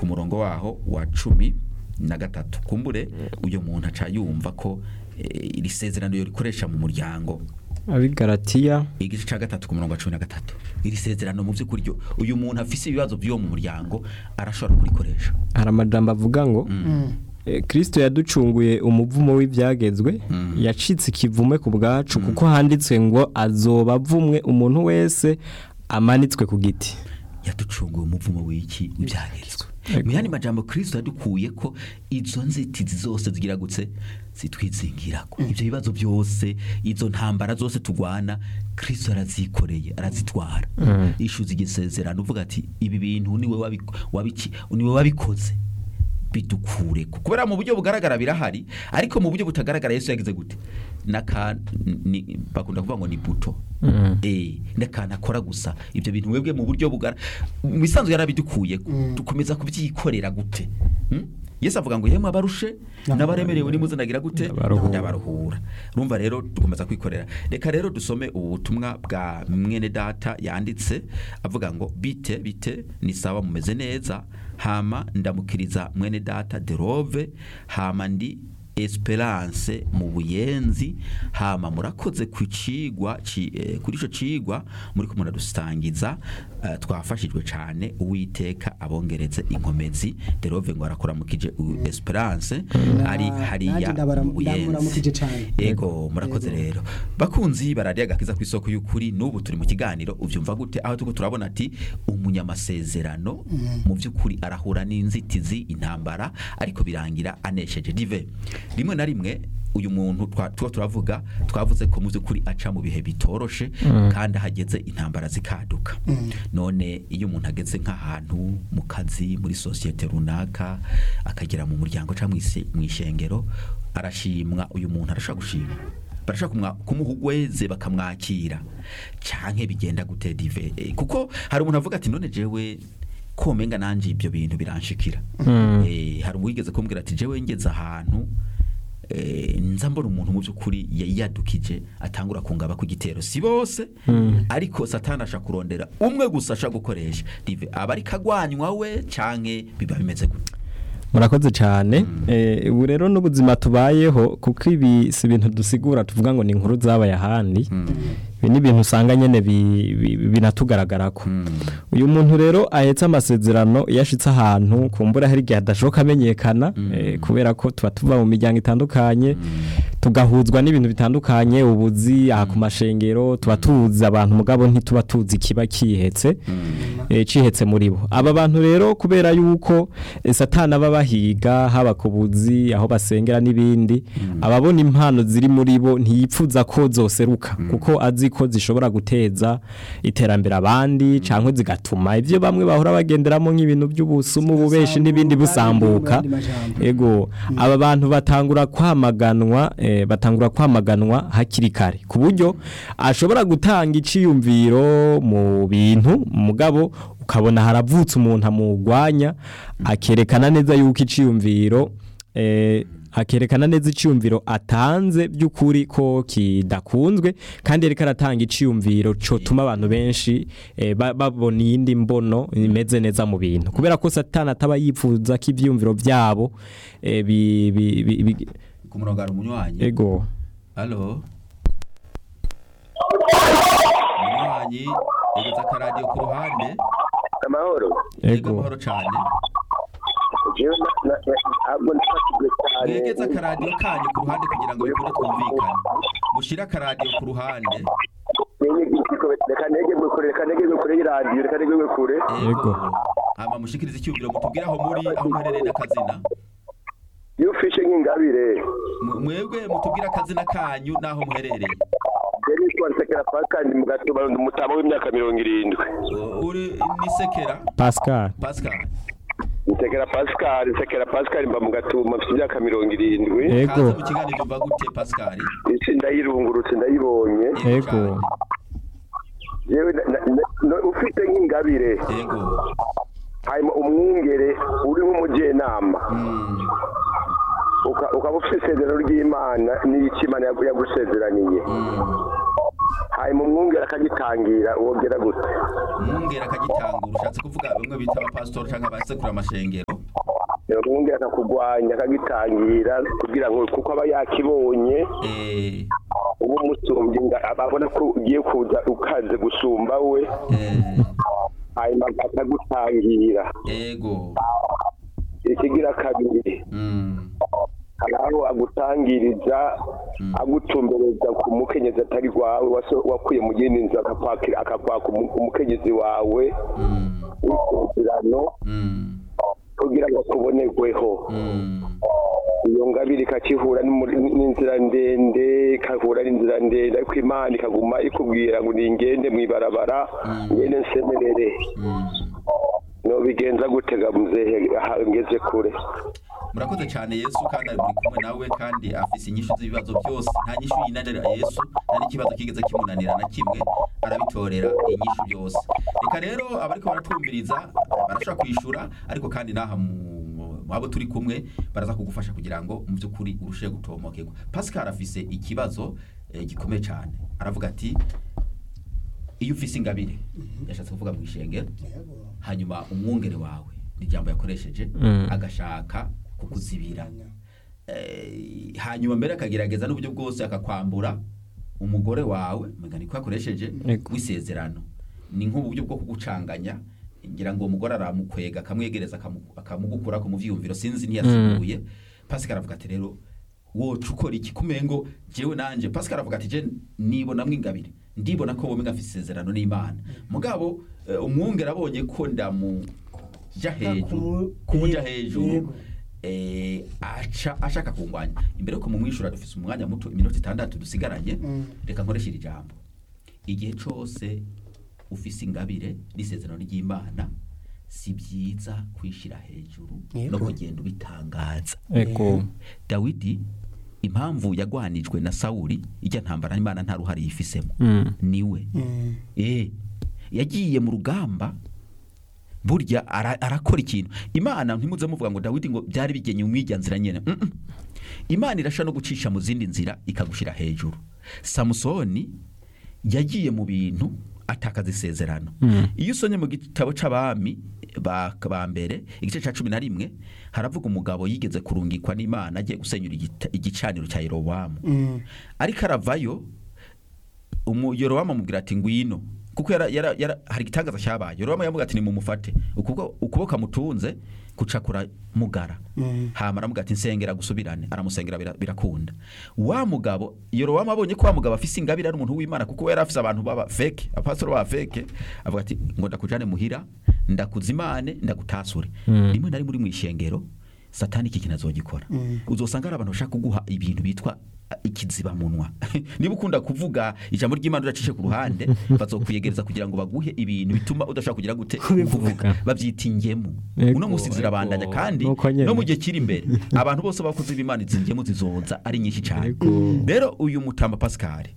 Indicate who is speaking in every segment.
Speaker 1: ku murongo waho wa cumi na gatatu kumbure uyu muntu aca yumva ko eh, iri sezerano rikoresha mu muryango
Speaker 2: abigaratiya
Speaker 1: igice cya gatatu ku murongo wa cumi na gatatu iri sezerano mu by'ukuri ryo uyu muntu afise ibibazo by'uwo mu muryango arashobora kurikoresha
Speaker 2: hari amajambo avuga ngo eh, kristo yaducunguye umuvumo w'ibyagezwe yacitse ikivume ku bwacu kuko handitswe ngo azoba avumwe umuntu wese amanitswe ku giti
Speaker 1: yaducunguye umuvumo w'iki w'ibyagezwe mu yandi majambo kristo yadukuye ko izo nzitizi zose zigiragutse zitwizingirako ibyo bibazo byose izo ntambara zose turwana kristo arazikoreye arazitwara ishuza igisezerano uvuga ati ibi bintu niwe wabiko- wabiki- niwe wabikoze bidukure kubera mu buryo bugaragara birahari ariko mu buryo butagaragara yesu yagize gute naka ni, bakunda kuvuga ngo ni buto eh n'akantu akora gusa ibyo bintu webwe mu buryo bugara mu bisanzwe yarabidukuye dukomeza kubyikorera gute Hmm? yesu avuga ngo yemwe abarushe n'abaremerewe nimuzanagira gute
Speaker 2: Ndabaruhura.
Speaker 1: ndabaruhura urumva rero dukomeza kwikorera reka rero dusome ubu butumwa bwa mwene data yanditse avuga ngo bite bite ni sawa mumeze neza hama ndamukiriza mwene data derove hama ndi esperance mu buyenzi hama murakoze ku cigwa ci- eh, kuri ico cigwa muri ko muradusangiza eh, twafashijwe cane uwiteka abongereze inkomezi derove ngo arakuramukije u- esperance ari
Speaker 3: Na-
Speaker 1: hariya
Speaker 3: nanjye ndabara-
Speaker 1: mu buyenzi
Speaker 3: ndamuramukije cane.
Speaker 1: ego murakoze rero bakunzi baradiye agakiza ku isoko y'ukuri n'ubu turi mu kiganiro uvyumva gute aho turiko turabona ati umunyamasezerano mu by'ukuri arahura n'inzitizi intambara ariko birangira anesheje dive rimwe na rimwe uyu muntu twa- tuba turavuga twavuze ko mu by'ukuri aca mu bihe bitoroshe kandi ahageze intambara zikaduka none iyo umuntu ageze nk'ahantu mu kazi muri sosiyete runaka akagera mu muryango cyangwa mu ishengero arashimwa uyu muntu arashobora gushima barashaka kumwa- kumuha ugweze bakamwakira canke bigenda gute dive Eh, kuko hari umuntu avuga ati none jewe komenga nanje ibyo bintu biranshikira Eh, hari uwigeze kumbwira ati jewe ngeze ahantu eh, nza mbona umuntu mu by'ukuri yiyadukije atangura kungaba ku gitero si bose ariko satani asha kurondera umwe gusa asha gukoresha dive aba ariko agwanywa we canke biba bimeze gute
Speaker 2: murakoze cyane Eh, ubu rero n'ubuzima tubayeho kuko ibi si ibintu dusigura tuvuga ngo ni inkuru zabaye ahandi ibi ni ibintu usanga nyine bi- bi- binatugaragarako uyu muntu rero ahetse amasezerano iyo ashitse ahantu kumbura hari igihe adashoboka amenyekana eh, kubera ko tuba tuva mu miryango itandukanye tugahuzwa n'ibintu bitandukanye ubuzi aha ku mashengero tuba tuzi abantu mugabo ntituba tuzi ikiba kihetse eh, cihetse muri bo aba bantu rero kubera yuko eh, satani aba bahiga haba ku buzi aho basengera n'ibindi ababona impano ziri muri bo ntiyipfuza ko zoseruka kuko azi ko zishobora guteza iterambere abandi cyangwa zigatuma ibyo bamwe bahora bagenderamo nk'ibintu by'ubusumu ububeshi n'ibindi busambuka
Speaker 3: Mu yandi majambo.
Speaker 2: ego aba bantu batangura kwamaganwa eh, batangura kwamaganwa hakiri kare ku buryo ashobora gutanga iciyumviro mu bintu mugabo ukabona haravutse umuntu amugwanya akerekana neza yuko iciyumviro eh, akerekana neza iciyumviro atanze by'ukuri ko kidakunzwe kandi yereka aratanga iciyumviro cotuma abantu benshi eh, ba- babona iyindi mbono imeze neza mu bintu kubera ko satani ataba yifuza ko ivyiyumviro vyabo eh, bi- bi- bi- bi-
Speaker 1: ku murongo hari umunywanyi
Speaker 2: ego
Speaker 1: halo umunywanyi yageze akaradiyo ku ruhande
Speaker 4: amahoro
Speaker 1: yego
Speaker 2: ego
Speaker 1: amahoro cyane
Speaker 4: jewe na- na- na- ntabwo nafatijwe cyane
Speaker 1: mwegeze akaradiyo kanyu ku ruhande kugira ngo bikunde twumvikane mushyire akaradiyo ku ruhande
Speaker 4: Ninyigishiko, reka negerwe kure reka negerwe kure y'iradiyo reka negerwe kure
Speaker 2: Yego.
Speaker 1: hama mushikirize icyumviro mutubwire aho muri aho muherereye n'akazina
Speaker 4: iyo ufishe nk'ingabire
Speaker 1: Mu- mwebwe mutubwire akazina kanyu n'aho muherereye
Speaker 4: yari yitwa nsekera pascal ndi mu gatuba ndi umutama w'imyaka mirongo irindwi
Speaker 1: U- uri ni sekera
Speaker 2: pascal
Speaker 1: pascal
Speaker 4: nsekera pascal nsekera pascal mba mu gatuma mfite imyaka mirongo irindwi
Speaker 2: ego
Speaker 1: kaza mu kiganiro umva gute pascal
Speaker 4: isi ndayirungurutse ndayibonye
Speaker 2: ego
Speaker 1: cyane.
Speaker 4: yewe na- na- na- no- ufite nk'ingabire
Speaker 1: yego
Speaker 4: hanyuma umwungere uri nk'umujyenama
Speaker 1: Mm.
Speaker 4: uka- ukaba ufite isezerano ry'imana n'icyo imana yagu- yagusezeraniye hanyuma umwungere akagitangira wongera gute
Speaker 1: umwungera akagitangura ushatse kuvuga bamwe bita abapasitori cyangwa abasekura amashengero
Speaker 4: ubundi akakugwanya akagitangira kugira ngo kuko aba yakibonye
Speaker 1: eh,
Speaker 4: uba umusumbye nga- ababona ko ugiye kuza ukaze gusumba we
Speaker 1: eh,
Speaker 4: hanyuma akagutangira
Speaker 1: ego
Speaker 4: ikigira kabiri
Speaker 1: mm,
Speaker 4: hari aho agutangiriza agutumbereza ku mukenyezi atari rwawe waso- wakuye mu yindi nzu akakwakira akakwaka umu- umukenyezi wawe
Speaker 1: mm,
Speaker 4: w'isezerano
Speaker 1: mm,
Speaker 4: kugira ngo akubonerweho
Speaker 1: mm,
Speaker 4: iyo ngabire ikakihura n'umuri- n'inzira ndende ikahura n'inzira ndende ariko imana ikaguma ikubwira ngo ningende mu ibarabara ngende nsemerere
Speaker 1: mm.
Speaker 4: nobigenza gutega muzehe aha ngeze kure
Speaker 1: murakoze cyane yesu kandi ari muri kumwe nawe kandi afise inyishu z'ibibazo byose nta nyishu yinanira yesu nta n'ikibazo kigeze kimunanira na kimwe arabitorera inyishu byose reka rero abariko baratwumviriza barashobora kwishura ariko kandi n'aha mu mu abo turi kumwe baraza kugufasha kugira ngo mu by'ukuri urusheho gutomokerwa pascal afise ikibazo eh, gikomeye cyane aravuga ati iyo ufise ingabire yashatse kuvuga mu ishengero hanyuma umwungere wawe ni ijambo yakoresheje
Speaker 2: Mm.
Speaker 1: agashaka kukuzibira Eh, hanyuma mbere akagerageza n'uburyo bwose akakwambura umugore wawe mugani ko yakoresheje
Speaker 2: Yego.
Speaker 1: w'isezerano ni nk'uburyo bwo kugucanganya ngira ngo uwo mugore aramukwega akamwegereza akamu- akamugukura ku muvyiyumviro sinzi ntiyasiguye pascal aravuga ati rero woca ukora iki kumengo jewe nanje pascal aravuga ati je nibonamwo ingabire ndibona ko wowe ngafise isezerano n'imana mugabo eh, umwungere abonye ko ndamuja hejuru kumuja hejuru eh, aca ashaka kungwanya imbere ko mumwishura dufise umwanya muto iminota itandatu dusigaranye reka nkoreshe iri jambo igihe cose ufise ingabire n'isezerano ry'imana si byiza kwishira hejuru no
Speaker 3: Yego.
Speaker 1: kugenda ubitangaza
Speaker 2: ego
Speaker 1: dawidi impamvu yagwanijwe na sawuli ijya ntambara n'imana nta ruhare yifisemo
Speaker 2: Mm.
Speaker 1: niwe eh yagiye mu rugamba burya ara- arakora ikintu imana ntimuze muvuga ngo dawidi ngo byari bigenye umwijya nzira nyene Mm, mm. imana irasha no gucisha mu zindi nzira ikagushira hejuru samusoni yagiye mu bintu atakaza isezerano iyo usomye mu gitabo c'abami ba ba mbere igice ca cumi na rimwe haravuga umugabo yigeze kurungikwa n'imana agiye gusenyura igita- igicaniro cya yerobowamu ariko aravayo umuyorowamu amubwira ati ngwino kuko yara, yara, yara, hari igitangaza cyabaye yorowamu yamubwira ati nimumufate ukuboko ukuboko amutunze kucakura mugara hama aramubwira ati nsengera gusubirane aramusengera bira- birakunda wa mugabo yorowamu abonye ko wa mugabo afise ingabire ari umuntu w'imana kuko we yari afise abantu baba feke abapasitoro baba feke avuga ati ngo ndakujane muhira ndakuzimane ndagutasure rimwe na rimwe uri mu ishengero satani iki kintu azogikora uzosanga ari abantu bashaka kuguha ibintu bitwa ikizibamunwa niba ukunda kuvuga ijambo ry'imana udacishe ku ruhande bazokwiyegereza kugira ngo baguhe ibintu bituma udashobora kugira gute kuvuga babyita ingemu
Speaker 2: Ego,
Speaker 1: uno munsi zirabandanya
Speaker 2: ego.
Speaker 1: kandi
Speaker 2: Nuko nyene.
Speaker 1: no mu gihe kiri imbere abantu bose bakoze b'imana izi ngemu zizoza ari nyinshi cyane
Speaker 2: Ego.
Speaker 1: rero uyu mutamba pascal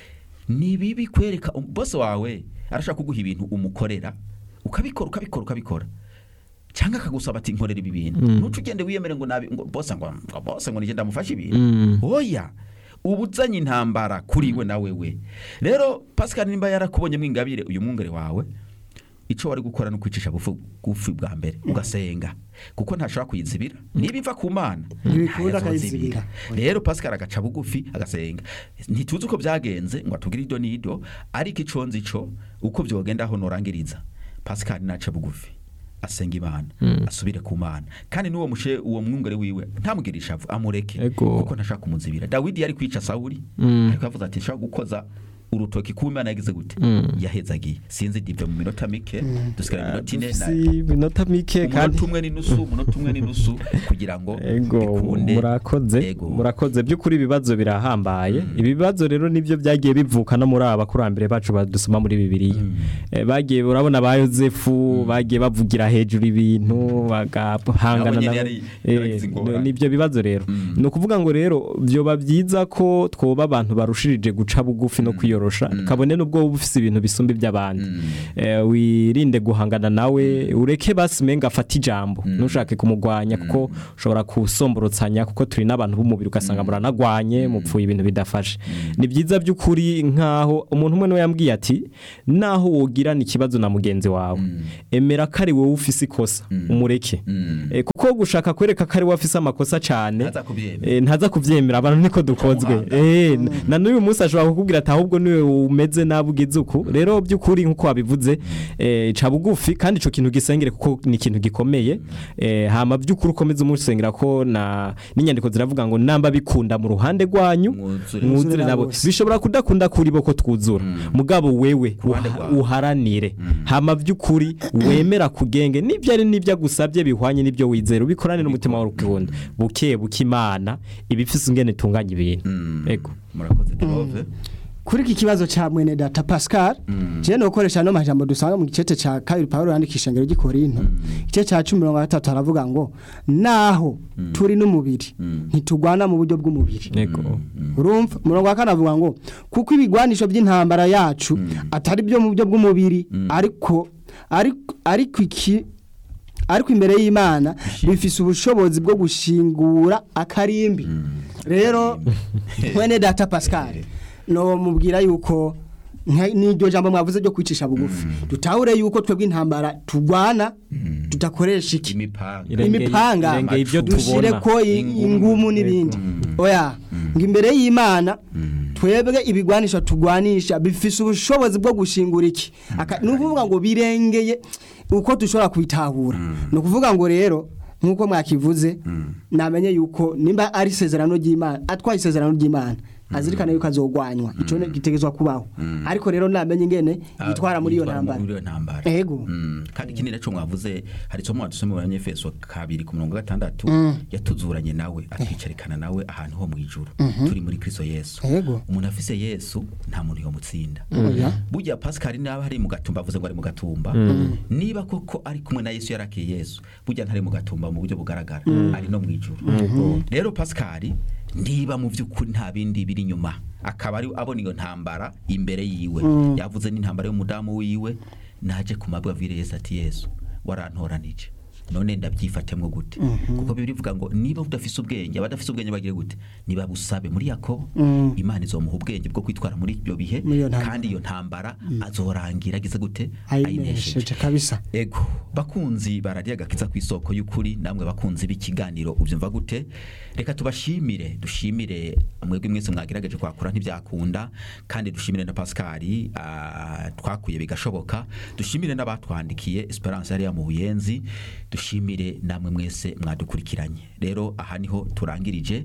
Speaker 1: ni bibi kwereka um- bose wawe arashaka kuguha ibintu umukorera ukabikora ukabikora ukabikora cyangwa akagusaba ati nkorera ibi bintu ntuce ugende wiyemere ngo nabi ngo bose ngo ngo bose ngo nigende ndamufashe ibintu
Speaker 2: Mm.
Speaker 1: oya uba uzanye intambara kuri we na wewe rero pascal nimba yarakubonyemo ingabire uyu mwungere wawe icyo wari gukora ni ukwicisha bufu bufi bwa mbere ugasenga kuko ntashobora kuyizibira niba iva ku mana
Speaker 3: Ntibikunda
Speaker 1: ntayazozibira.
Speaker 3: akayizibira.
Speaker 1: rero pascal agaca bugufi agasenga ntituzi uko byagenze ngo atubwire ido n'ido ariko ico nzi co uko byogenda aho norangiriza pascal naca bugufi asenga imana asubire ku mana kandi n'uwo mushe uwo mwungere wiwe ntamugire ishavu amureke
Speaker 2: Ego.
Speaker 1: kuko ntashaka kumuzibira dawidi yari kwica sawuli
Speaker 2: Mm.
Speaker 1: ariko yavuze ati nshaka gukoza urutoki ku imana yagize gute
Speaker 2: Mm.
Speaker 1: yahezagiye sinzi dive mu minota mike dusigara iminota ine na-
Speaker 2: si iminota mike kandi
Speaker 1: umunota umwe n'inusu umunota umwe n'inusu kugira ngo
Speaker 2: ego
Speaker 1: bikunde
Speaker 2: murakoze
Speaker 1: Ego.
Speaker 2: murakoze by'ukuri ibibazo birahambaye ibi bibazo rero nibyo byagiye bivuka no muri aba bakurambere bacu badusoma muri bibiliya Eh, bagiye urabona ba yosefu bagiye bavugira hejuru ibintu bagahangana
Speaker 1: Nabo nyene
Speaker 2: nabo.
Speaker 1: yari-
Speaker 2: Eh,
Speaker 1: yaragize ingorane.
Speaker 2: nibyo bibazo rero
Speaker 1: Mm.
Speaker 2: ni ukuvuga ngo rero byoba byiza ko twoba abantu barushirije guca bugufi no kwiyorosha kabone n'ubwo wowe ufise ibintu bisumba iby'abandi Eh, wirinde guhangana nawe ureke basi menga afate ijambo ntushake kumugwanya kuko ushobora kusomborotsanya kuko turi n'abantu b'umubiri ugasanga muranagwanye mupfuye ibintu bidafashe ni byiza by'ukuri nk'aho umuntu umwe niwe yambwiye ati naho wogirana ikibazo na mugenzi wawe emera ko ari wowe ufise ikosa umureke
Speaker 1: Mm.
Speaker 2: Eh, kuko uko gushaka kwereka ko ari we afise amakosa cyane
Speaker 1: Ntaza kubyemera.
Speaker 2: eh, ntaza kubyemera abantu niko dukozwe
Speaker 1: Muhanga.
Speaker 2: Eh, na n'uyu munsi ashobora kukubwira ati ahubwo niwe umeze nabi ugize uku rero by'ukuri nk'uko wabivuze eh, ca bugufi kandi ico kintu gisengere kuko ni ikintu gikomeye eh, hama by'ukuri ukomeze umusengera ko na n'inyandiko ziravuga ngo namba bikunda mu ruhande rwanyu
Speaker 1: Mwuzure.
Speaker 2: mwuzure nabo
Speaker 3: bose.
Speaker 2: bishobora kudakunda kuri bo ko twuzura mugabo wewe
Speaker 1: ruhande
Speaker 2: uha-
Speaker 1: rwawe.
Speaker 2: uharanire hama by'ukuri wemera kugenge n'ibyo ari n'ibyo agusabye bihwanye n'ibyo wizera ubikorane n'umutima wawe ukunda buke buke imana ibifise ingene itunganya ibintu ego
Speaker 1: murakoze derove
Speaker 3: kuri iki kibazo cha mwene data Pascal je no koresha no majambo dusanga mu gicete cha kabiri Paulo yandikisha ngero gikorinto igice cha 13 aravuga ngo naho turi n'umubiri ntitugwana mu buryo bw'umubiri
Speaker 2: ego
Speaker 3: urumva umurongo wa kane avuga ngo kuko ibigwanisho by'intambara yacu atari byo mu buryo bw'umubiri ariko ariko ariko iki ariko imbere y'Imana bifise ubushobozi bwo gushingura akarimbi rero mwene data Pascal no mubwira yuko nka- n'iryo jambo mwavuze ryo kwicisha bugufi dutahure yuko twebwe intambara tugwana tudakoresha iki
Speaker 1: imipanga
Speaker 2: Irengeye-
Speaker 3: imipanga
Speaker 2: irengeye ibyo
Speaker 3: dushire
Speaker 2: tubona.
Speaker 3: ko i- ingumu n'ibindi oya ngo imbere y'Imana twebwe ibigwanisha tugwanisha bifise ubushobozi bwo gushingura iki Aka- ni ukuvuga ngo birengeye uko dushobora kubitahura ni ukuvuga ngo rero nk'uko mwakivuze namenye yuko nimba ari isezerano ry'Imana atwaye isezerano ry'Imana azirikana yuko azogwanywa ico ne- gitegezwa kubaho ariko rero namenye ingene yitwara muri iyo ntambara
Speaker 1: muri iyo ntambara
Speaker 3: Ego.
Speaker 1: Mm, kandi ikindi naco mwavuze hari isomo wadusome mu banyefeso kabiri ku murongo wa gatandatu yatuzuranye nawe atwicarikana nawe ahantu ho mu ijuru turi muri kristo yesu
Speaker 3: Ego.
Speaker 1: umuntu afise yesu nta muntu yomutsinda
Speaker 3: Oya.
Speaker 1: burya pascal naba ari mu gatumba avuze ngo ari mu gatumba niba koko ari kumwe na yesu yarakiye yesu burya ntari mu gatumba mu buryo bugaragara ari no mu ijuru rero pascal niba mu by'ukuri nta bindi biri inyuma akaba ari abona iyo ntambara imbere yiwe yavuze n'intambara y'umudamu wiwe naje ku mabwa avire yesu ati yesu warantoranije none ndabyifatemo gute kuko bibiri bivuga ngo niba udafise ubwenge abadafise ubwenge bagire gute niba busabe muri yakobo imana izomuha ubwenge bwo kwitwara muri ibyo bihe
Speaker 3: Muri iyo ntambara.
Speaker 1: kandi iyo ntambara azorangira agize gute
Speaker 3: ayinesheje kabisa
Speaker 1: ego bakunzi bararya agakiza ku isoko y'ukuri namwe bakunzi b'ikiganiro ubyumva gute reka tubashimire dushimire mwebwe mwese mwagerageje kwakura ntibyakunda kandi dushimire na pascali ah, twakuye bigashoboka dushimire n'abatwandikiye esperance hariya mu buyenzi dushimire namwe mwese mwadukurikiranye rero aha niho turangirije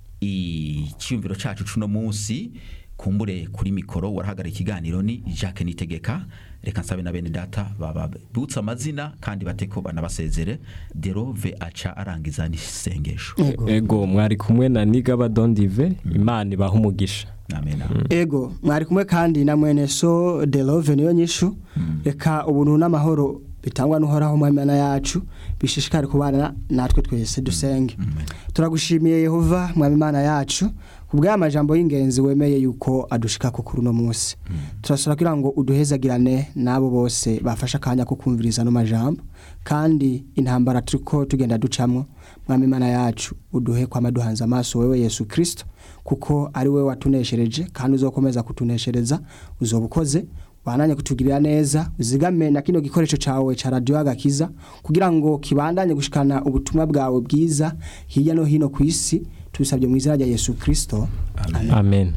Speaker 1: icyumviro cacu cuno munsi kumbure kuri mikoro warahagarara ikiganiro ni Jacques Nitegeka reka nsabe na bene data babutse amazina kandi bateko banabasezere derove aca arangiza n'isengesho
Speaker 2: ego mwari kumwe na nigaba dondive imana ibaha umugisha
Speaker 1: amen
Speaker 3: ego mwari kumwe kandi na mwene so de love niyo nyishu reka ubuntu n'amahoro bitangwa n'uhoraho mu Imana yacu bishishikare kubana natwe twese dusenge turagushimiye yehova mu Imana yacu ku bw'amajambo y'ingenzi wemeye yuko adushika ku kuri uno munsi turasura kugira ngo uduhezagirane n'abo bose bafashe akanya ko kumviriza no majambo kandi intambara turiko tugenda ducamwo mwami Imana yacu uduhe kwama duhanze amaso wewe Yesu Kristo kuko ari we watuneshereje kandi uzokomeza kutuneshereza uzobukoze wananye kutugirira neza uzigame na kino gikoresho cawe ca radio agakiza kugira ngo kibandanye gushikana ubutumwa bwawe bwiza hirya no hino ku isi tubisabye mu izina rya Yesu Kristo
Speaker 1: amen
Speaker 2: amen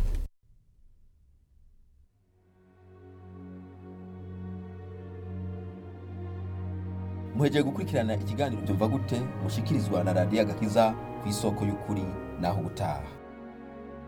Speaker 1: muhejeje gukurikirana ikiganiro byumva gute mushikirizwa na radiyo agakiza ku isoko y'ukuri naho ubutaha